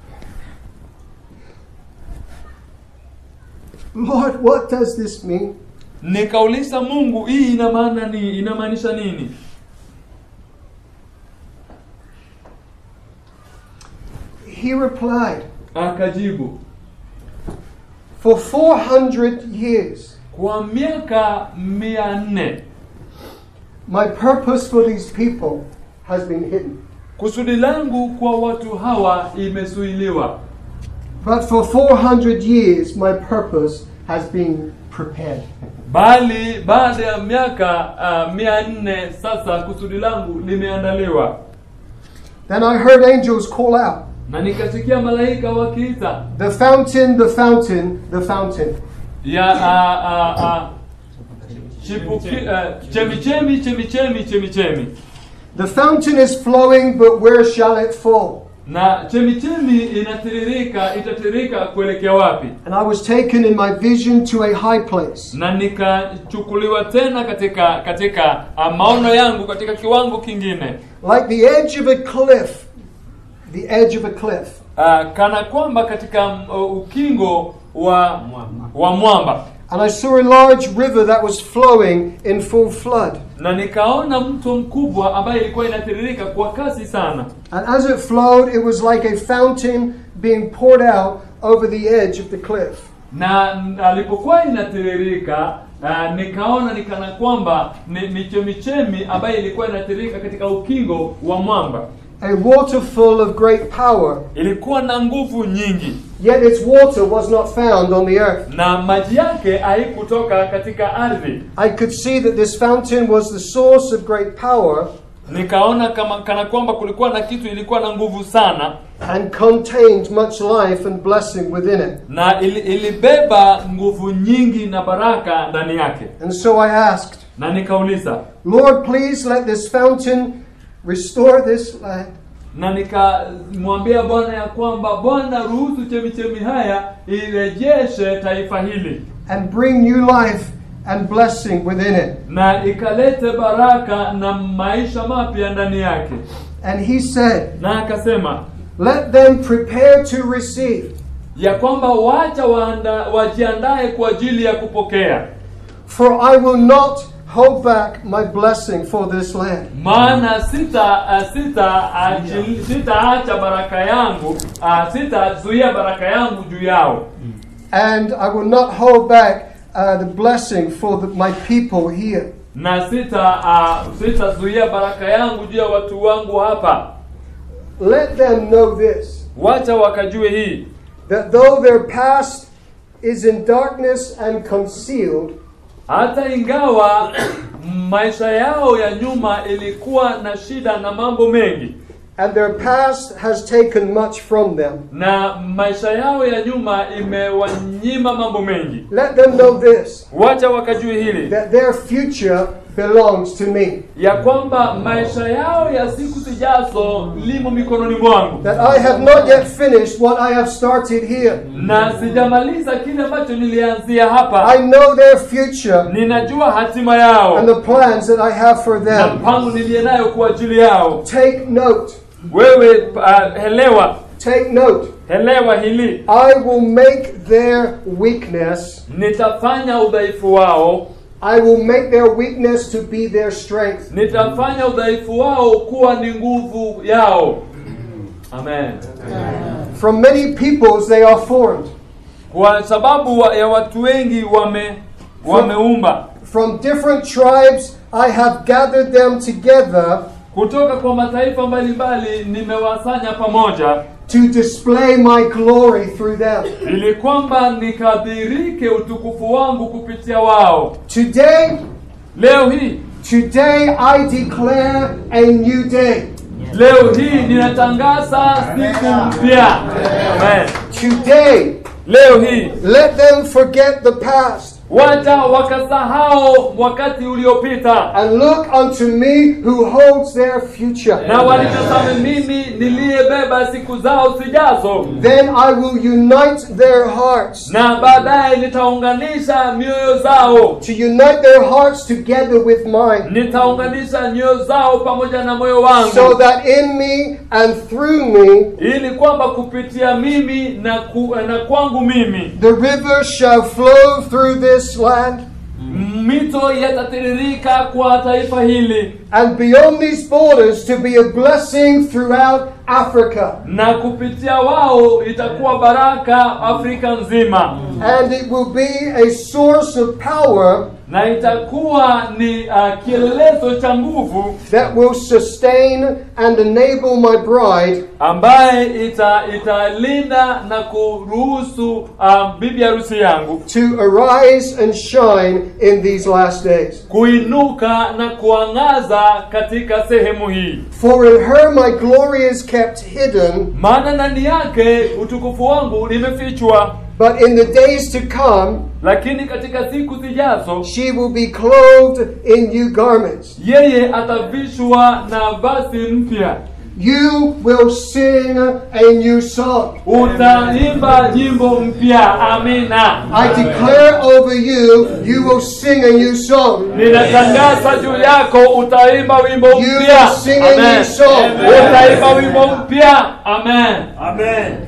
Lord, what does this mean? nikauliza mungu hii ina maana ni inamaanisha nini He replied, akajibu For 400 years, kwa miaka mia nne my purpose for these people has been hidden. kusudi langu kwa watu hawa imesuiliwa But for 400 years, my purpose has been prepared. bali baada ya miaka uh, mia nne sasa kusudi langu limeandaliwa Then I heard angels call out, na nikasikia malaika wakiita The fountain, the fountain, the fountain. ya a, a, a, chipuki, uh, chemichemi chemichemi chemichemi The fountain is flowing, but where shall it fall? na chemichemi inatiririka itatiririka kuelekea wapi And I was taken in my vision to a high place. na nikachukuliwa tena katika katika uh, maono yangu katika kiwango kingine Like the edge of a cliff. The edge of a cliff. uh, kana kwamba katika uh, ukingo wa wa mwamba And I saw a large river that was flowing in full flood. na nikaona mto mkubwa ambaye ilikuwa inatiririka kwa kasi sana And as it flowed, it was like a fountain being poured out over the edge of the cliff. na alipokuwa inatiririka uh, nikaona ni kana kwamba ni, ni chemichemi ambayo ilikuwa inatiririka katika ukingo wa mwamba A water full of great power. ilikuwa na nguvu nyingi Yet its water was not found on the earth. na maji yake haikutoka katika ardhi I could see that this fountain was the source of great power, nikaona kama kana kwamba kulikuwa na kitu ilikuwa na nguvu sana and contained much life and blessing within it. na ili, ilibeba nguvu nyingi na baraka ndani yake And so I asked, na nikauliza Lord, please let this fountain restore this land. na nikamwambia bwana ya kwamba bwana ruhusu chemichemi haya irejeshe taifa hili and bring new life and blessing within it. na ikalete baraka na maisha mapya ndani yake And he said, na akasema Let them prepare to receive, ya kwamba wacha waanda, wajiandae kwa ajili ya kupokea for I will not hold back my blessing for this land. maana sita uh, sita achil- sitaacha baraka yangu uh, sitazuia baraka yangu juu yao And I will not hold back uh, the blessing for the, my people here. na sita uh, sitazuia baraka yangu juu ya watu wangu hapa Let them know this wacha wakajue hii that though their past is in darkness and concealed, hata ingawa maisha yao ya nyuma ilikuwa na shida na mambo mengi and their past has taken much from them, na maisha yao ya nyuma imewanyima mambo mengi let them know this wacha wakajue hili that their future belongs to me. ya kwamba maisha yao ya siku zijazo limo mikononi mwangu That I have not yet finished what I have started here. na sijamaliza kile ambacho nilianzia hapa I know their future ninajua hatima yao and the plans that I have for na them. mpango niliye nayo kwa ajili yao Take note. wewe uh, helewa Take note. helewa hili I will make their weakness, nitafanya udhaifu wao I will make their weakness to be their strength. nitafanya udhaifu wao kuwa ni nguvu yao amen From many peoples they are formed. kwa sababu wa- ya watu wengi wame wameumba From different tribes I have gathered them together kutoka kwa mataifa mbalimbali nimewasanya pamoja to display my glory through them. ili kwamba nikadhirike utukufu wangu kupitia wao Today, leo hii today I declare a new day. leo hii ninatangaza siku mpya amen Today, leo hii let them forget the past wacha wakasahau wakati uliopita and look unto me who holds their future. na walitazame mimi niliyebeba siku zao zijazo Then I will unite their hearts. na baadaye nitaunganisha mioyo zao To unite their hearts together with mine. nitaunganisha nyoyo zao pamoja na moyo wangu So that in me and through me ili kwamba kupitia mimi na, ku, na kwangu mimi the river shall flow through this land mito yatatiririka kwa taifa hili and beyond these borders to be a blessing throughout Africa. na kupitia wao itakuwa baraka Afrika nzima And it will be a source of power na itakuwa ni uh, kielelezo cha nguvu that will sustain and enable my bride ambaye ita italinda na kuruhusu um, bibi harusi yangu to arise and shine in these last days. kuinuka na kuangaza katika sehemu hii For in her my glory is kept hidden, maana ndani yake utukufu wangu limefichwa but in the days to come lakini katika siku zijazo she will be clothed in new garments. yeye atavishwa na vazi mpya You will sing a new song. utaimba nyimbo mpya amina I declare over you, you will sing a new song. ninatangaza juu yako utaimba wimbo You mpya will sing a new Amen. song. utaimba wimbo mpya amen Amen.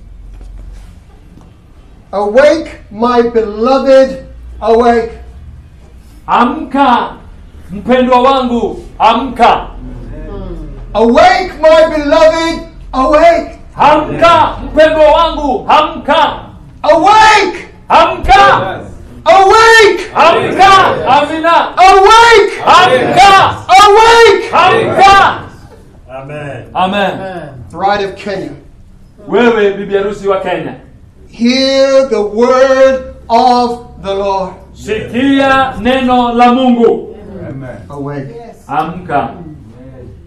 Awake, my beloved, awake. amka mpendwa wangu amka Awake, my beloved, awake. amka mpendwa wangu amka Awake! amka Awake! amka amina Awake! amka Awake! amka Amen. amen Bride of Kenya, wewe bibi harusi wa kenya hear the word of the Lord. sikia neno la mungu Amen. Awake. amka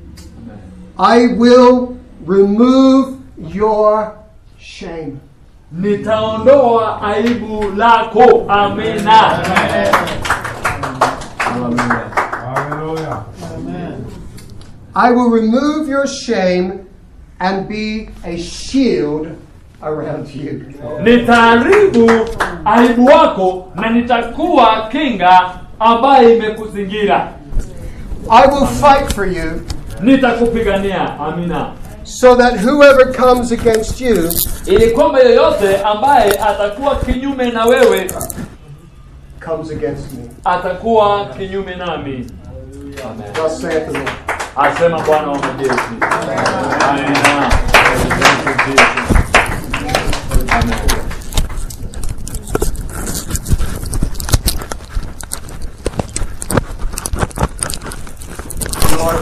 I will remove your shame. nitaondoa aibu lako amina Hallelujah. I will remove your shame and be a shield around you. nitaharibu aibu wako na nitakuwa kinga ambayo imekuzingira I will fight for you nitakupigania amina so that whoever comes against you ili kwamba yeyote ambaye atakuwa kinyume na wewe comes against me. atakuwa kinyume nami Amen. Thus saith the Lord. asema bwana wa majeshi amina Thank you, Jesus. Amen. Lord,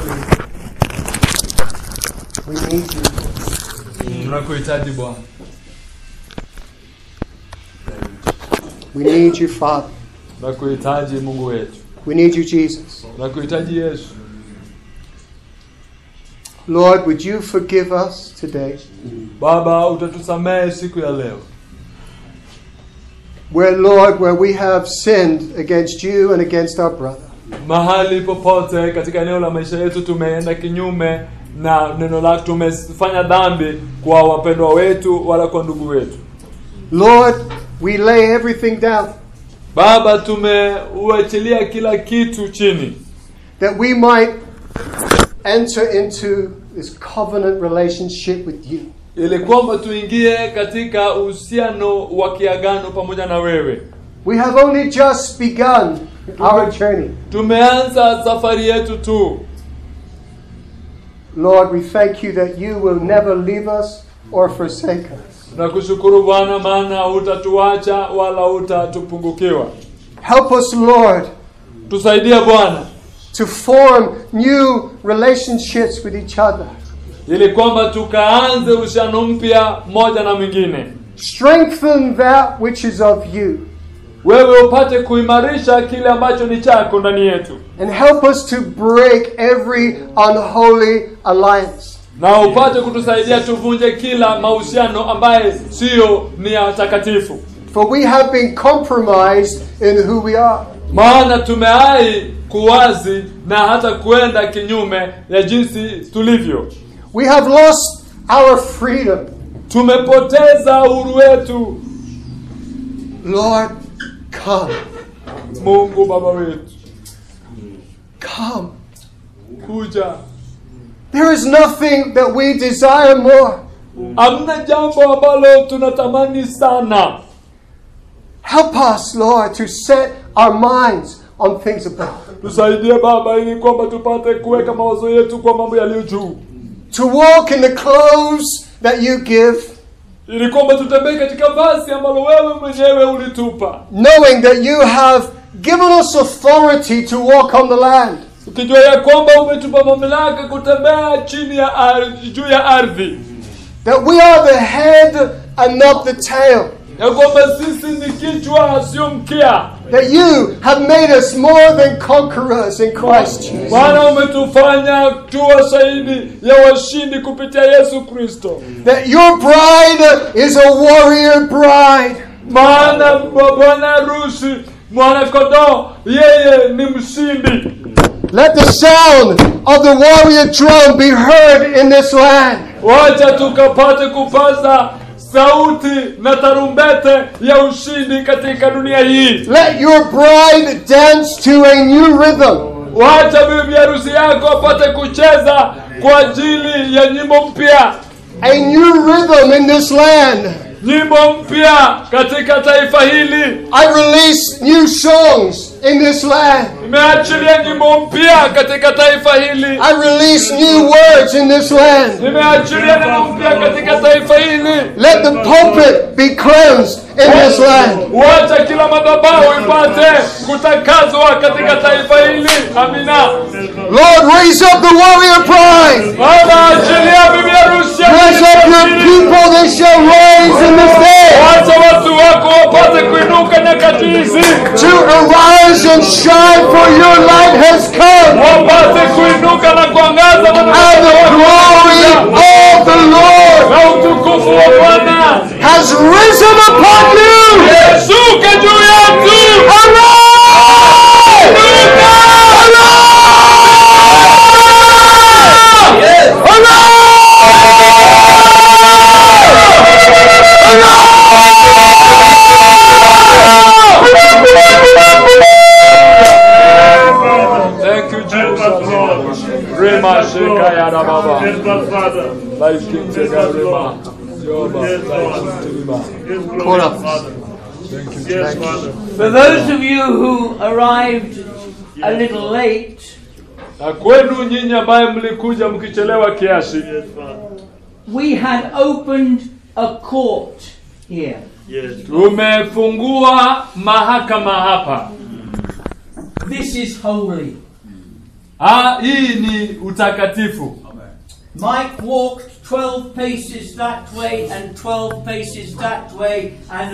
we, we need you. tunakuhitaji bwana We need you, Father. tunakuhitaji mungu wetu We need you, Jesus. tunakuhitaji yesu Lord, would you forgive us today baba utatusamehe siku ya leo where, Lord, where we have sinned against you and against our brother. mahali popote katika eneo la maisha yetu tumeenda kinyume na neno lako tumefanya dhambi kwa wapendwa wetu wala kwa ndugu wetu Lord, we lay everything down baba tumeuachilia kila kitu chini that we might enter into this covenant relationship with you. ili kwamba tuingie katika uhusiano wa kiagano pamoja na wewe We have only just begun our journey. tumeanza safari yetu tu Lord, we thank you that you will never leave us or forsake us. nakushukuru bwana maana hutatuacha wala hutatupungukiwa Help us, Lord, tusaidie bwana to form new relationships with each other. ili kwamba tukaanze uhusiano mpya mmoja na mwingine Strengthen that which is of you wewe upate kuimarisha kile ambacho ni chako ndani yetu and help us to break every unholy alliance. na upate kutusaidia tuvunje kila mahusiano ambaye siyo ni ya takatifu For we have been compromised in who we are. maana tumeai kuwazi na hata kuenda kinyume ya jinsi tulivyo We have lost our freedom. tumepoteza uhuru wetu Lord, come. mungu baba wetu Come. kuja There is nothing that we desire more. hamna jambo ambalo tunatamani sana Help us, Lord, to set our minds on things above. tusaidie baba ili kwamba tupate kuweka mawazo yetu kwa mambo yaliyo juu To walk in the clothes that you give, ili kwamba tutembee katika vazi ambalo wewe mwenyewe ulitupa knowing that you have given us authority to walk on the land. ukijua ya kwamba umetupa mamlaka kutembea chini ya ardhi juu ya ardhi That we are the head and not the tail. ya kwamba sisi ni kichwa sio mkia That you have made us more than conquerors in Christ Jesus. bwana umetufanya tuwa shahidi ya washindi kupitia yesu kristo That your bride is a warrior bride. maana b- bwana harusi mwana kondoo yeye ni mshindi Let the sound of the warrior drum be heard in this land. wacha tukapate kupaza sauti na tarumbete ya ushindi katika dunia hii Let your bride dance to a new rhythm. wacha bibi harusi yako apate kucheza kwa ajili ya nyimbo mpya A new rhythm in this land. nyimbo mpya katika taifa hili I release new songs in this land. nimeachilia nyimbo mpya katika taifa hili I release new words in this land. nimeachilia neno mpya katika taifa hili Let the pulpit be cleansed in this land. wacha kila madhabahu ipate kutakazwa katika taifa hili amina Lord, raise up the warrior bride. baba achilia bibi harusi ya Raise up your Kristo. people, they shall rise in this day wacha watu wako wapate kuinuka nyakati hizi to arise and shine, for your light has come, wapate kuinuka na kuangaza and the maana risen upon you. Shuka juu yetu. Thank you, Help us, Lord. Jesus. Rema sheka ya da baba. Help us, Father. Life kitega rema. Yoba. Yes, Lord. Life kitega. Yes, Call glorious us. Father. Thank you, Yes, Jesus. Father. For those of you who arrived a little late, Na kwenu nyinyi ambaye mlikuja mkichelewa kiasi, Yes, Father. we had opened a court here. Yes. tumefungua mahakama hapa. This is holy. Ah, hii ni utakatifu. Mike walked 12 paces that way and 12 paces that way, and